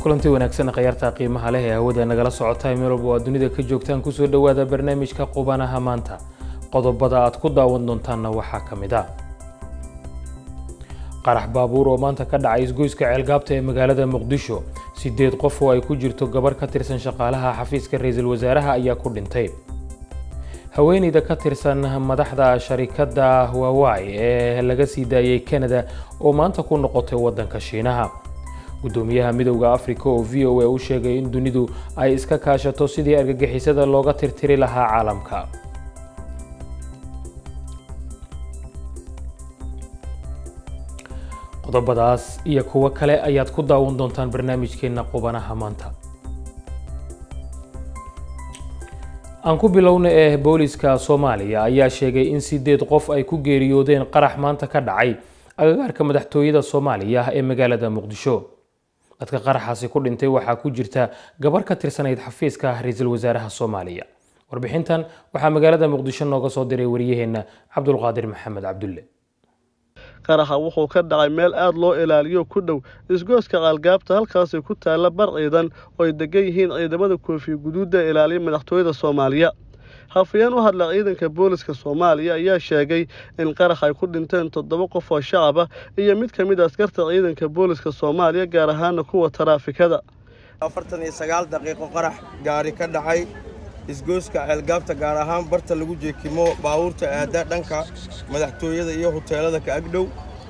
kulanti wanaagsan khayaarta qiimaha leh ee hawada nagala socota meel walba oo aad dunida ka joogtaan kusoo dhowaada barnaamijka qubanaha maanta qodobada aad ku daawan doontaanna waxaa ka mid a qarax baabuur oo maanta ka dhacay isgoyska ceelgaabta ee magaalada muqdisho sideed qof oo ay ku jirto gabarh ka tirsan shaqaalaha xafiiska ra-iisul wasaaraha ayaa ku dhintay haweeneyda ka tirsan madaxda sharikadda hawawai ee laga sii daayay canada oo maanta ku noqotay waddanka shiinaha gudoomiyaha midowda africa oo v o a u sheegay in dunidu ay iska kaashato sidii argagixisada looga tirtiri lahaa caalamka qodobadaas iyo kuwo kale ayaad ku daawan doontaan barnaamijkeenna qubanaha maanta aan ku bilowna ee booliska soomaaliya ayaa sheegay in sideed qof ay ku geeriyoodeen qarax maanta ka dhacay agagaarka madaxtooyada soomaaliya ee magaalada muqdisho dadka qaraxaasi ku dhintay waxaa ku jirta gabarh ka tirsanayd xafiiska ra-iisul wasaaraha soomaaliya warbixintan waxaa magaalada muqdisho nooga soo diray wariyaheenna cabdulqaadir maxamed cabdulle qaraxa wuxuu ka dhacay meel aada loo ilaaliyo ku dhow isgooska qaalgaabta halkaasay ku taalla bar ciidan oo ay degan yihiin ciidamada koofiya guduudda ilaaliya madaxtooyada soomaaliya hafayeen u hadla ciidanka booliska soomaaliya ayaa sheegay in qarax ay ku dhinteen toddoba qof oo shacab ah iyo mid ka mid a askarta ciidanka booliska soomaaliya gaar ahaana kuwa taraafikada afartan iyo sagaal daqiiqo qarax gaari ka dhacay isgooska ceelgaabta gaar ahaan barta lagu jeekimo baabuurta aada dhanka madaxtooyada iyo huteelada ka agdhow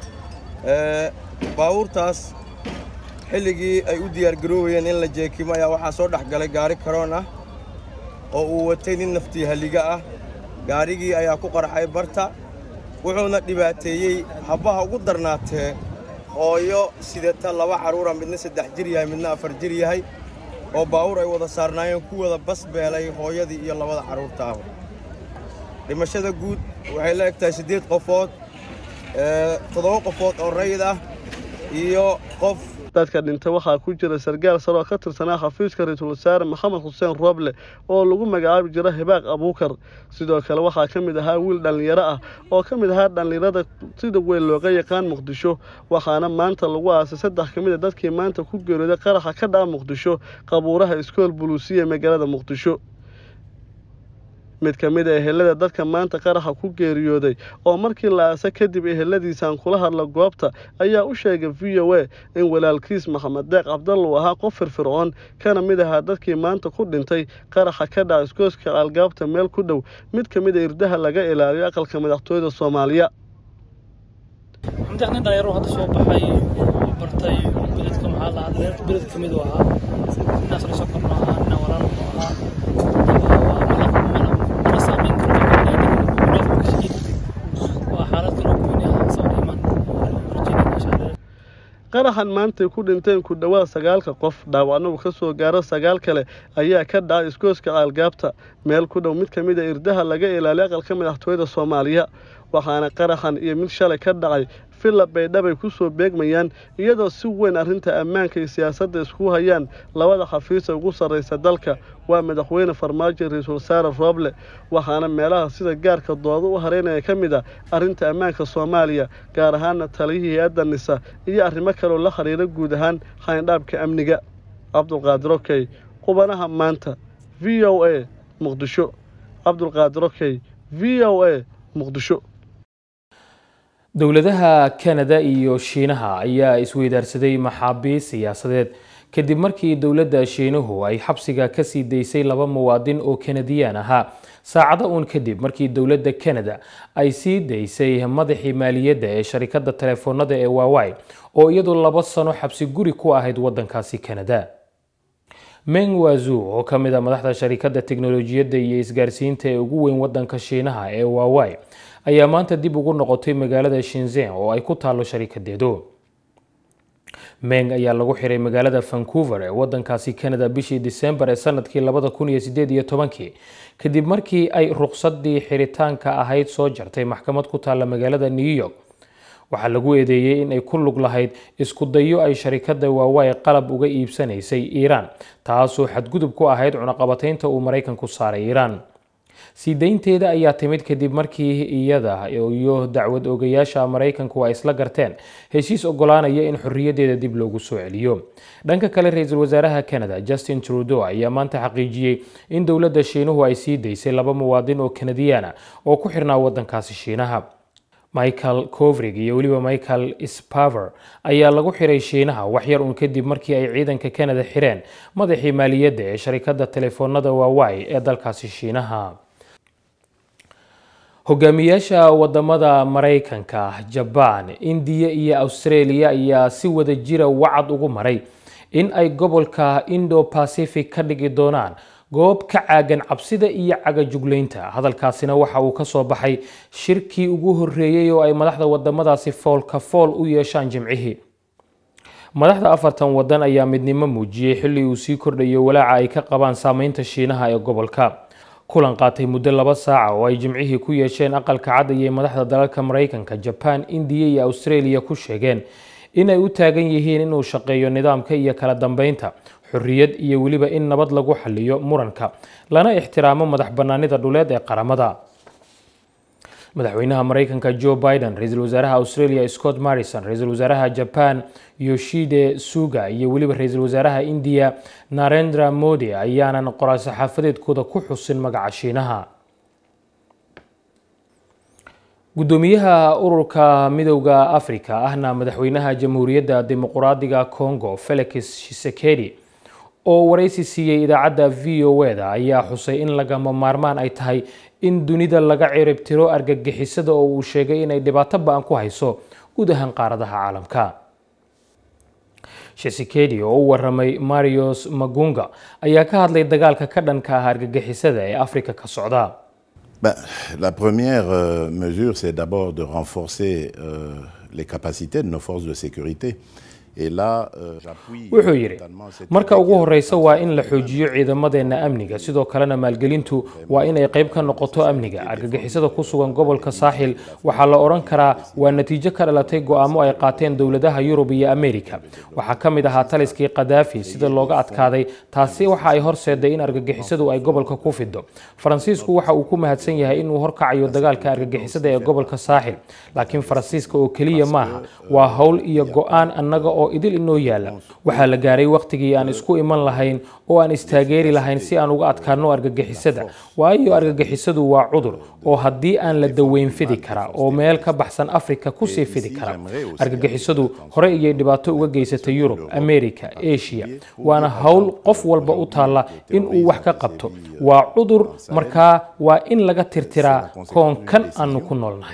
baabuurtaas xilligii ay u diyaargaroobayeen in la jeekimo ayaa waxaa soo dhex galay gaari karoon ah oo uu watay nin naftii halliga ah gaarigii ayaa ku qarxay barta wuxuuna dhibaateeyey habbaha ugu darnaatee hooyo sidata laba carruura midna saddex jir yahay midna afar jir yahay oo baawur ay wada saarnaayeen ku wada bas beelay hooyadii iyo labada carruurta ah dhimashada guud waxay la eg tahay siddeed qofood toddoba qofood oo rayid ah iyo qof dadka dhintay waxaa ku jira sargaal sare oo ka tirsanaa xafiiska ra-iisul wasaare maxamed xuseen rooble oo lagu magacaabi jira hibaaq abuukar sidoo kale waxaa ka mid ahaa wiil dhallinyaro ah oo ka mid ahaa dhallinyarada sida weyn looga yaqaan muqdisho waxaana maanta lagu aasay saddex ka mid a dadkii maanta ku geeriyooday qaraxa ka dhaca muqdisho qabuuraha iskool buluusiya magaalada muqdisho mid ka mid a ehelada dadka maanta qaraxa ku geeriyooday oo markii la aasa kadib eheladiisaan kula hadla goobta ayaa u sheegay v o a in walaalkiis maxamed deeq cabdalla uu ahaa qof firfircoon kana mid ahaa dadkii maanta ku dhintay qaraxa ka dhaca iskooska caalgaabta meel ku dhow mid ka mid a irdaha laga ilaaliyo aqalka madaxtooyada soomaaliya nin dhalinyaro hadda soo baxay oo bartay beledka maxaa la hadlay beled ka mid u ahaa inaas la soo korno ahaa ina walaal ku ahaa mana saameyn karo waa xaalad kale oo gooni ah sabab iman rajayna maasha allah qaraxan maantay ku dhinteen ku dhowaad sagaalka qof dhaawacna uu ka soo gaaro sagaal kale ayaa ka dhacay iskooska caalgaabta meel ku dhow mid ka mid a irdaha laga ilaaliyo aqalka madaxtooyada soomaaliya waxaana qaraxan iyo mid shalay ka dhacay villa baydhabay ku soo beegmayaan iyadoo si weyn arrinta ammaanka iyo siyaasadda isku hayaan labada xafiisa ugu sarraysa dalka waa madaxweyne farmaajo ra-iisul wasaare rooble waxaana meelaha sida gaarka dooda u hareynaya ka mid a arrinta ammaanka soomaaliya gaar ahaana taliyihii hay-adda nisa iyo arrimo kaleoo la xiriira guud ahaan xayndhaabka amniga cabdulqaadir okey qubanaha maanta v o a muqdisho cabdulqaadir okey v o a muqdisho dowladaha kanada iyo shiinaha ayaa isweydaarsaday maxaabiis siyaasadeed kadib markii dowladda shiinuhu ay xabsiga ka sii daysay laba muwaadin oo kanadiyaan ahaa saacado uun kadib markii dowladda kanada ay sii daysay madaxii maaliyadda ee sharikadda telefoonada ee waawai oo iyadu laba sano xabsi guri ku ahayd waddankaasi kanada meng wazu oo ka mid a madaxda sharikadda teknolojiyadda iyo isgaarsiinta ee ugu weyn waddanka shiinaha ee waawai ayaa maanta dib ugu noqotay magaalada shinzen oo ay ku taalo sharikadeedu meng ayaa lagu xiray magaalada vancouver ee waddankaasi canada bishii disembar ee sanadkii labada kun iyo sideed iyo tobankii kadib markii ay ruqsadii xiritaanka ahayd soo jartay maxkamad ku taalla magaalada new york waxaa lagu eedeeyey in ay ku lug lahayd isku dayo ay sharikadda waawai qalab uga iibsanaysay iiraan taasoo xadgudub ku ahayd cunaqabataynta uu maraykanku saaray iiraan sii daynteeda ayaa timid kadib markii iyada iyo dacwad ogayaasha maraykanku ay isla garteen heshiis ogolaanaya in xorriyadeeda dib loogu soo celiyo dhanka kale ra-iisul wasaaraha canada justin trudeau ayaa maanta xaqiijiyey in dowladda shiinuhu ay sii daysay laba muwaadin oo kanadiyaana oo ku xirnaa waddankaasi shiinaha michael covrig iyo weliba michael spaver ayaa lagu xiray shiinaha waxyar uun kadib markii ay ciidanka canada xireen madaxii maaliyadda ee sharikadda telefoonada waawai ee dalkaasi shiinaha hogaamiyaasha wadamada maraykanka jabaan indiya iyo australia ayaa si wada jira wacad ugu maray in ay gobolka indo pacific ka dhigi doonaan goob ka caagan cabsida iyo cagajuglaynta hadalkaasina waxa uu ka soo baxay shirkii ugu horreeyey oo ay madaxda wadamadaasi foolka fool u yeeshaan jimcihii madaxda afartan wadan ayaa midnimo muujiyey xilli uu sii kordhayo walaaca ay ka qabaan saameynta shiinaha ee gobolka kulan qaatay muddo laba saaca oo ay jimcihii ku yeesheen aqalka cad ayay madaxda dalalka maraykanka jabaan indiya iyo australia ku sheegeen inay u taagan yihiin inuu shaqeeyo nidaamka iyo kala dambeynta xorriyad iyo weliba in nabad lagu xaliyo muranka lana ixtiraamo madax bannaanida dhuleed ee qaramada madaxweynaha maraykanka joe biden ra-iisul wasaaraha australia scott marrison ra-iisul wasaaraha jaban yoshide suga iyo weliba ra-iisul wasaaraha indiya narendra modi ayaanan qoraal saxaafadeedkooda ku xusin magaca shiinaha gudoomiyaha ururka midowda africa ahna madaxweynaha jamhuuriyadda dimuquraadiga congo felix shisekedi oo waraysi siiyey idaacadda v o e-da ayaa xusay in lagama maarmaan ay tahay in dunida laga ciribtiro argagixisada oo uu sheegay inay dhibaato ba-an ku hayso guud ahaan qaaradaha caalamka shisekedi oo u waramay marios magunga ayaa ka hadlay dagaalka ka dhanka ah argagixisada ee afrika ka socda Ben, la première euh, mesure, c'est d'abord de renforcer euh, les capacités de nos forces de sécurité. wuxuu yidhi marka ugu horeysa waa in la xoojiyo ciidamadeenna amniga sidoo kalena maalgelintu waa inay qayb ka noqoto amniga argagixisada ku sugan gobolka saaxil waxaa la odhan karaa waa natiijo ka dhalatay go'aamo ay qaateen dowladaha yurub iyo amerika waxaa ka mid ahaa taliskii kadaafi sida looga adkaaday taasi waxa ay horseeday in argagixisadu ay gobolka ku fido faransiisku waxa uu ku mahadsan yahay inuu horkacayo dagaalka argagixisada ee gobolka saaxil laakiin faransiiska oo keliya maaha waa howl iyo go'aan annaga oo idil inoo yaala waxaa la gaaray wakhtigii aan isku iman lahayn oo aan istaageeri lahayn si aan uga adkaano argagixisada waayo argagixisadu waa cudur oo haddii aan la daweyn fidi kara oo meel ka baxsan afrika kusii fidi kara argagixisadu hore iyay dhibaato uga geysatay yurub america asia waana howl qof walba u taalla in uu wax ka qabto waa cudur markaa waa in laga tirtiraa koonkan aanu ku noolnahay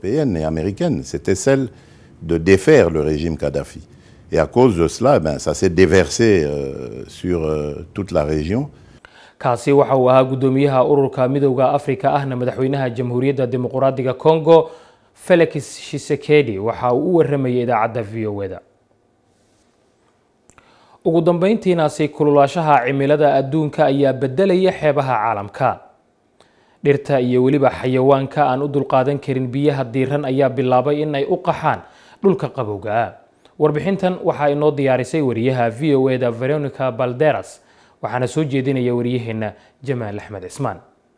de défaire le régime Kadhafi. Et à cause de cela, ben, ça s'est déversé euh, sur euh, toute la région. kaasi waxa uu ahaa guddoomiyaha ururka midowda afrika ahna madaxweynaha jamhuuriyadda dimuquraadiga congo felix shisekedi waxa uu u waramayay idaacadda v o e-da ugu dambeyntiinaasi kululaashaha cimilada adduunka ayaa bedelaya xeebaha caalamka dhirta iyo weliba xayawaanka aan u dulqaadan karin biyaha diiran ayaa bilaabay in ay u qaxaan dhulka qabowga warbixintan waxaa inoo diyaarisay wariyaha v o e-da veronica balderas waxaana soo jeedinaya wariyaheenna jamaal axmed cismaan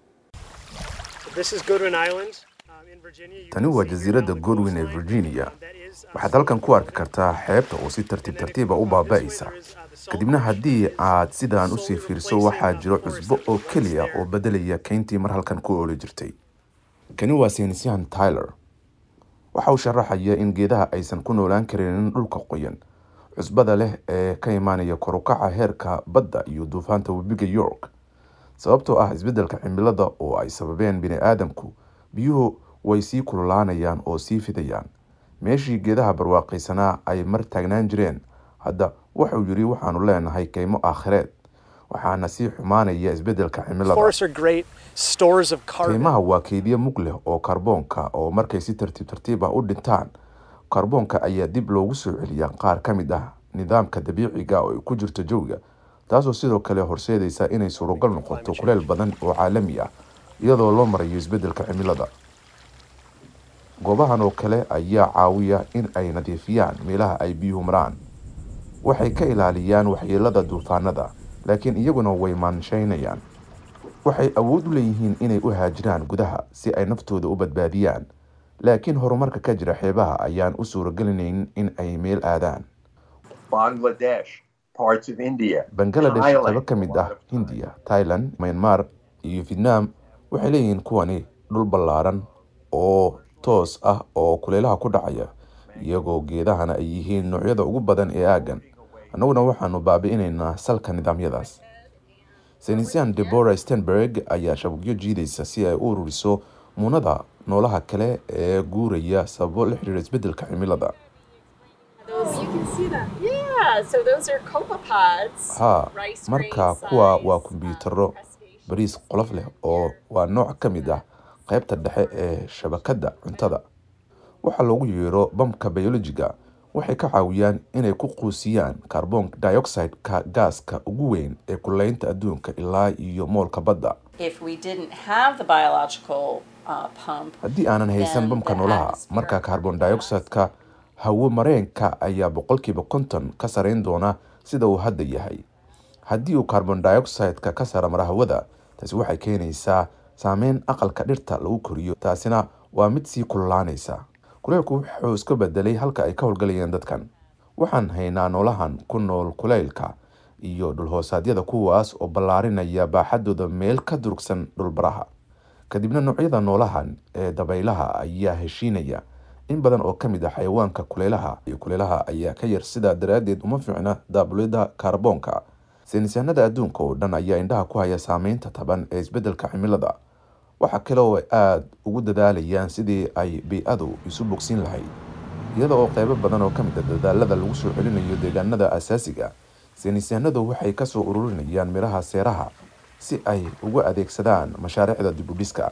tani waa jasiiradda godwin ee virginia waxaad halkan ku arki kartaa xeebta oo si tartiib tartiiba u baaba'aysa kadibna haddii aad sidaan usii fiirso waxaa jiro cusbo oo keliya oo beddelaya kayntii mar halkan ku ooli jirtay kani waa saynisyahan tyler waxa uu sharaxaya in geedaha aysan ku noolaan karinin dhulka qoyan cusbada leh ee ka imaanaya korukaca heerka badda iyo duufaanta webiga york sababtoo ah isbeddelka cimilada oo ay sababeen bini aadamku biyuhu way sii kululaanayaan oo sii fidayaan meeshii geedaha barwaaqaysanaa ay mar taagnaan jireen hadda wuxuu yidhi waxaanu leenahay kaymo aakhireed waxaana sii xumaanaya isbeddelka cimilada kaymaha waa keydyo mug leh oo karboonka oo markay si tartiib tartiib ah u dhintaan karboonka ayaa dib loogu soo celiyaa qaar ka mid ah nidaamka dabiiciga oo ay ku jirto jawiga taasoo sidoo kale horseedaysa inay suuragal noqoto kuleel badan oo caalami ah iyadoo loo marayo isbeddelka cimilada goobahan oo kale ayaa caawiya in ay nadiifiyaan meelaha ay biyuhu maraan waxay ka ilaaliyaan waxyeelada duufaanada laakiin iyaguna way maanshaynayaan waxay awood u leeyihiin inay u haajiraan gudaha si ay naftooda u badbaadiyaan laakiin horumarka ka jira xeebaha ayaan u suuragelinayn in ay meel aadaan Bangladesh, parts of India, bangaladesh Thailand, qaybo ka mid ah hindiya thailand myanmar iyo vietnam waxay leeyihiin kuwani dhul ballaaran oo toos ah oo kulaylaha ku dhacaya iyagoo geedahana ay yihiin noocyada ugu badan ee aaggan annaguna waxaanu baabi'inaynaa salka nidaamyadaas senisian debora stenberg ayaa shabagyo jiidaysa si ay u ururiso muunada noolaha kale ee guuraya sababo la xiriira isbeddelka cimilada Those you can see them. Yeah, so those are copepods. haa rice marka grain kuwa size, waa um, kombiyuutarro crustaceans. bariis qolof leh oo waa nooc ka mid ah qaybta dhexe ee shabakadda cuntada waxaa loogu yeero bamka biologiga waxay ka caawiyaan inay ku quusiyaan carbon dioxide-ka gaaska ugu weyn ee kulaynta adduunka ilaa iyo moolka badda If we didn't have the biological uh, pump, haddii aanan haysan then bamka the noolaha atmosphere marka carbon dioxide-ka hawo mareenka ayaa boqolkiiba konton ka sarayn doona sida uu hadda yahay haddii uu carbon dioxide-ka ka sara mara hawada taasi waxay keenaysaa saameyn aqalka dhirta lagu koriyo taasina waa mid sii kululaanaysa kuleylku wuxuu iska bedelay halka ay ka howlgalayeen dadkan waxaan haynaa noolahan ku nool kuleylka iyo dhulhoosaadyada kuwaas oo ballaarinaya baaxadooda meel ka durugsan dhulbaraha kadibna noocyada noolahan ee dabaylaha ayaa heshiinaya in badan oo ka mid ah xayawaanka kuleylaha iyo kuleylaha ayaa ka yar sidaa daraaddeed uma fiicna daabulida kaarboonka saynisyahanada adduunka oo dhan ayaa indhaha ku haya saameynta taban ee isbeddelka cimilada waxa kale oo ay aada ugu dadaalayaan sidii ay bii-adu isu bogsiin lahayd iyada oo qeybo badan oo ka mid a dadaalada lagu soo celinayo deegaanada asaasiga saynisyahanadu waxay kasoo ururinayaan midhaha seeraha si ay ugu adeegsadaan mashaariicda dibudhiska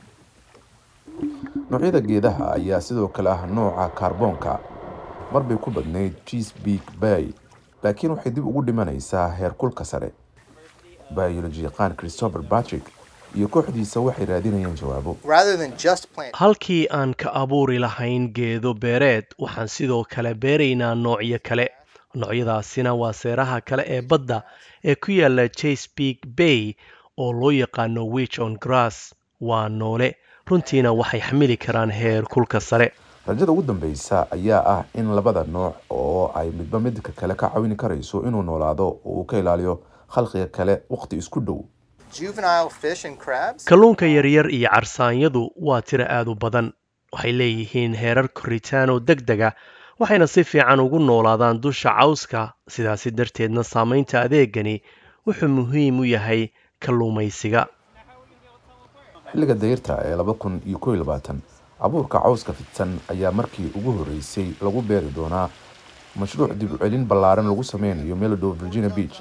noocyada geedaha ayaa sidoo kale ah nooca kaarboonka marbay ku badnayd chesapeake bay laakiin waxay dib ugu dhimanaysaa heerkulka sare biology yaqaan christopher patrick iyo kooxdiisa waxay raadinayaan jawaabo rather than just plant halkii aan ka abuuri lahayn geedo beereed waxaan sidoo kale beeraynaa noocyo kale noocyadaasina waa seeraha kale ee badda ee ku yaala chesapeake bay oo loo yaqaano wich on grass waa noole runtiina waxay xamili karaan heer kulka sare rajada ugu dambeysa ayaa ah in labada nooc oo ay midba midka kale ka caawini karayso inuu noolaado oo uu ka ilaaliyo khalqiga kale waqti isku dhow juvenile fish and crabs kalluunka yaryar iyo carsaanyadu waa tiro aad u badan waxay leeyihiin heerar koritaan oo deg dega waxayna si fiican ugu noolaadaan dusha cawska sidaasi darteedna saamaynta adeegani wuxuu muhiim u yahay kalluumaysiga xilliga dayrta ee laba kun iyo kow iyo labaatan abuurka cawska fidsan ayaa markii ugu horreysay lagu beeri doonaa mashruuc dib u celin ballaaran lagu sameynayo melodow virginia beach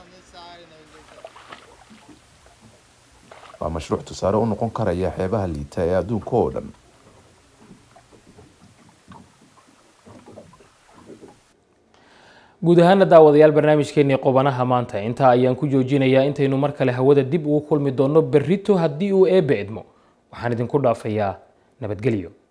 waa mashruuc tusaale u noqon karaya xeebaha liita ee adduunka oo dhan guud ahaana daawadayaal barnaamijkeenii qubanaha maanta intaa ayaan ku joojinayaa intaynu mar kale hawada dib ugu kulmi doonno berrito haddii uu eebbe idmo waxaan idinku dhaafayaa nabadgelyo